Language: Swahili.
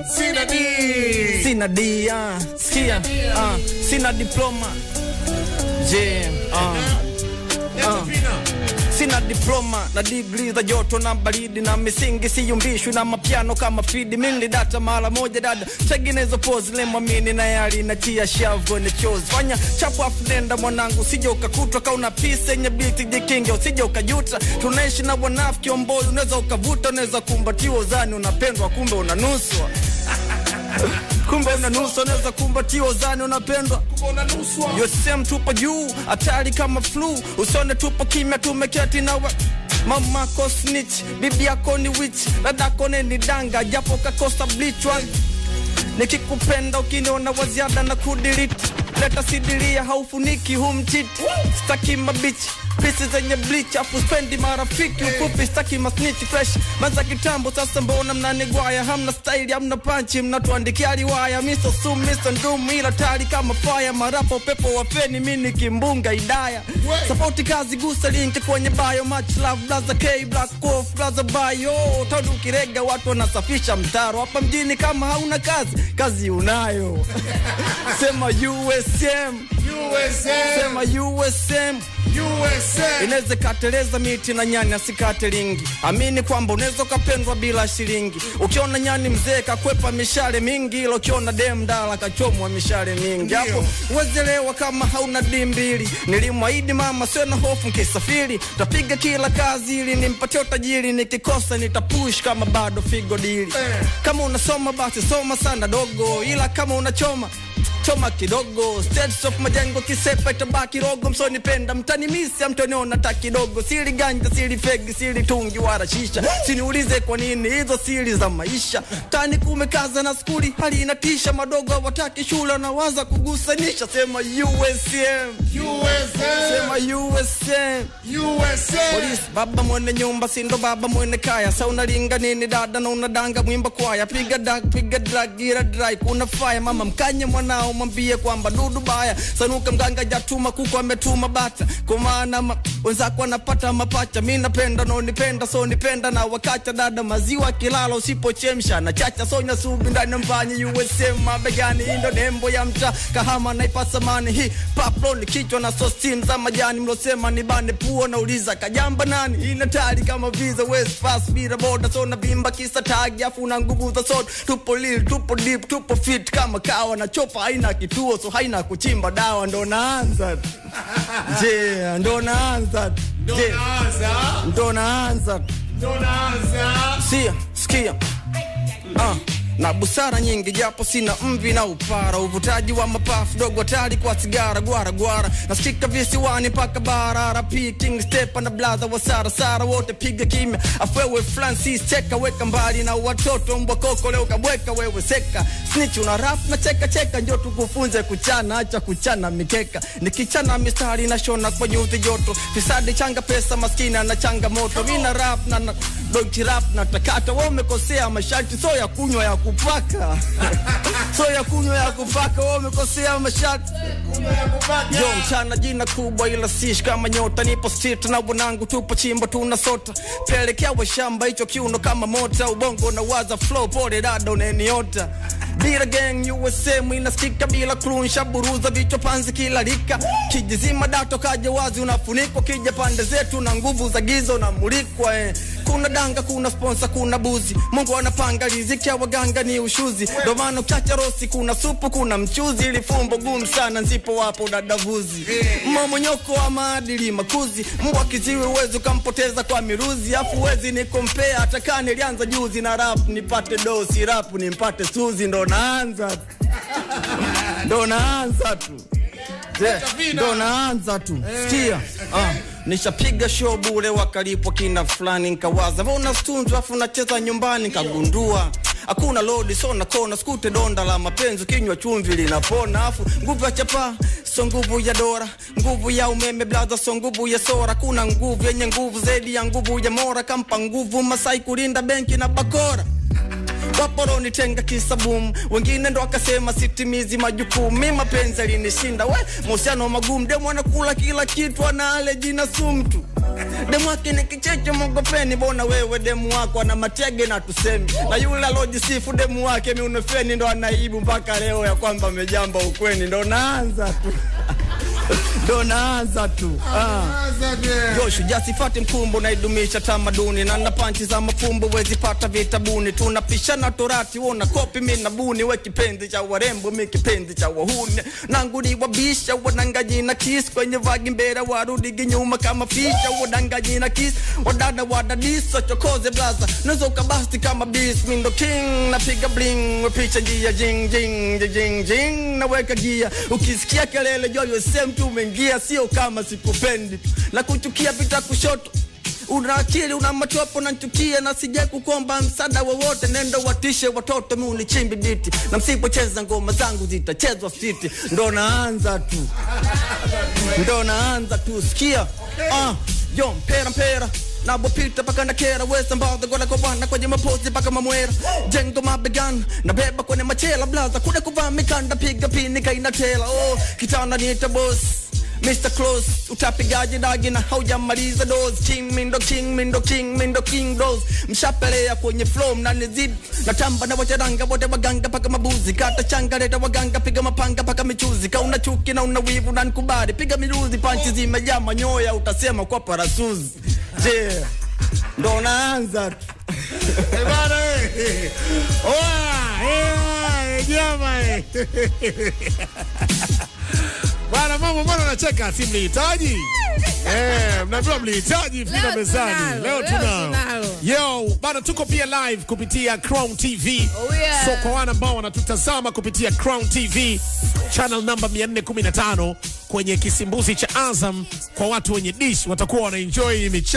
Sina D. sina D, ah, sikia, ah, sina diploma je, ah, Yetu Pina. sina diploma na degree za joto na baridi na misingi siyumbishwi na mapiano kama fidi mili data mara moja dada tengenezo pose lemwamini na yali na tia shavu ni chozi fanya chapu afu nenda mwanangu usije ukakutwa kauna pisa yenye biti jikinge usije ukajuta tunaishi na wanafiki omboi unaweza ukavuta unaweza kumbatiwa uzani unapendwa kumbe unanuswa kumbe unanuswa unaweza kumbatiwa uzani unapendwa Kuna nuswa. yosem tupo juu hatari kama flu usone tupo kimya tumeketi nawe mamako snitch bibi yako ni witch dadako ni danga japo kakosa blichwa nikikupenda ukiniona waziada na kudiriti leta sidilia haufuniki humtiti staki mabichi pisi zenye bleach afu spendi marafiki ufupi staki masniti fresh maza kitambo sasa mbona mnanigwaya hamna staili hamna panchi mnatuandikia riwaya miso sum miso ndum ila tari kama faya marapo pepo wa feni mini kimbunga idaya sapoti kazi gusa linki kwenye bio much love blaza k black off blaza bio tadu kirega watu wanasafisha mtaro hapa mjini kama hauna kazi kazi unayo sema usm USA. sema usm USA. inaweza kateleza miti na nyani asikate lingi amini kwamba unaweza ukapendwa bila shilingi ukiona nyani mzee kakwepa mishale mingi ila ukiona dem dala kachomwa mishale mingi hapo uwezelewa kama hauna di mbili nilimwahidi mama sio na hofu nkisafiri tapiga kila kazi ili nimpatie utajiri nikikosa nitapush kama bado figo dili kama unasoma basi soma sana dogo ila kama unachoma choma kidogo States of majengo kisepa itabaki rogo msonipenda mtani misi amtoniona ta kidogo sili ganja sili fegi sili tungi wala shisha siniulize kwa nini hizo siri za maisha tani kumekaza na skuli hali inatisha madogo hawataki shule wanawaza kugusanisha sema USM USA. sema USM USA. polisi baba mwene nyumba sindo baba mwene kaya sa unalinga nini dada na unadanga mwimba kwaya piga dag piga drag gira dry kuna faya mama mkanye mwanao mwambie kwamba dudu baya sanuka mganga jatuma kuku ametuma bata kwa maana ma, wenzako wanapata mapacha mi napenda naonipenda so nipenda na wakacha dada maziwa kilala usipochemsha na chacha sonya subi ndani mfanye USM mabegani indo nembo ya mta kahama naipasa mani hii paplo ni kichwa na sostim za majani mlosema ni bane puo nauliza kajamba nani inatari kama visa west fast bila boda so na vimba kisa tagi afu na nguvu za soda tupo lil tupo deep tupo fit kama kawa na chopa haina kituo so haina kuchimba dawa ndo naanza je ndo naanza je Donaanza. ndo naanza Donaanza. sia sikia ah, na busara nyingi japo sina mvi na upara uvutaji wa mapafu dogo tari kwa sigara gwara gwara nasikika visiwani mpaka barara p king stepa na bladha wa sara sara wote piga kimya afwewe francis cheka weka mbali na watoto mbwa koko leo kabweka wewe seka snitch una rap na cheka cheka njo tukufunze kuchana acha kuchana mikeka nikichana mistari na shona kwa nyuzi joto fisadi changa pesa maskini ana changamoto mina rap na, na donki rap na takata wewe umekosea masharti so ya kunywa ya kupaka so ya kunywa ya kupaka wewe umekosea masharti Jo mchana jina kubwa ila sish kama nyota nipo street na wanangu tupo chimbo tuna sota pelekea wa shamba hicho kiuno kama mota ubongo na waza flow pole dada uneniota bila gang USM inasikika bila crew nshaburuza vichwa panzi kila lika kijizima dato kaja wazi unafunikwa kija pande zetu na nguvu za giza unamulikwa eh. kuna danga kuna sponsor kuna buzi Mungu anapanga riziki ya waganga ni ushuzi ndo maana ukiacha rosi kuna supu kuna mchuzi ili fumbo gumu sana nzipo wapo dadavuzi mmomonyoko wa maadili makuzi mbwa kiziwi uwezi ukampoteza kwa miruzi afu wezi ni kompea hata kaa nilianza juzi na rap nipate dosi rap nimpate suzi ndo naanza ndo naanza tu Je, ndo naanza tu sikia ah, nishapiga show bure wakalipwa kina fulani nkawaza mbona stunzu afu nacheza nyumbani nkagundua hakuna lodi so na kona skute donda la mapenzi kinywa chumvi linapona afu nguvu ya chapa so nguvu ya dora nguvu ya umeme blaza so nguvu ya sora kuna nguvu yenye nguvu zaidi ya nguvu ya mora kampa nguvu masai kulinda benki na bakora waporoni tenga kisabum wengine ndo akasema sitimizi majukumu mi mapenzi alinishinda we mahusiano magumu demu anakula kila kitu anale jina sumtu demu wake ni kicheche mogopeni bona wewe demu wako ana matege na tusemi na yule alojisifu demu wake miunofeni ndo anaibu mpaka leo ya kwamba amejamba ukweni ndo naanza tu ndo naanza tu ah. Anza tena. Joshu jasifati mkumbo naidumisha tamaduni na na panchi za mafumbo wezi pata vitabuni tunapishana torati wona kopi mina buni we kipenzi cha warembo mi kipenzi cha wahuni nanguni wabisha wadangaji na kis kwenye vagi mbera warudigi nyuma kama fisha wadangaji na kis wadada wadadisa chokoze blaza nazoka basti kama bis mindo king napiga bling wepicha njia jing jing jing jing jing naweka gia ukisikia kelele joyo sem tu umeingia sio kama sikupendi na kuchukia pita kushoto una akili una machopo na nchukia na sija kukomba msaada wowote nendo watishe watoto mi unichimbi diti na msipocheza ngoma zangu zitachezwa fiti ndo naanza tu ndo naanza tu sikia ah, yo mpera mpera nabopita paka na kera wesa mbadha gola kwa bwana kwenye mapozi paka mamwera jengo mabegan na beba kwenye machela blaza kuna kuvaa mikanda piga pini kaina tela oh kitanda niita boss Mr. Close utapigaje dagi na haujamaliza dose king mindo king mindo king mindo king dose mshapelea kwenye flow mnanizidi natamba na wacharanga wote waganga paka mabuzi kata changa leta waganga piga mapanga paka michuzi kauna chuki na una wivu na nikubali piga miruzi panchi zimejaa manyoya utasema kwa parasuzi je ndo naanza tu Eh, bana, eh. Oa, eh, jama, eh. Bana mama, mbona unacheka? Si mlihitaji? Eh, mnaambiwa mlihitaji fika Leo mezani. tunalo, Leo leo tunao. tunalo. Yo, bana tuko pia live kupitia Crown TV. Oh, yeah. So kwa wana ambao wanatutazama kupitia Crown TV channel namba 415 kwenye kisimbuzi cha Azam kwa watu wenye dish watakuwa wanaenjoy michezo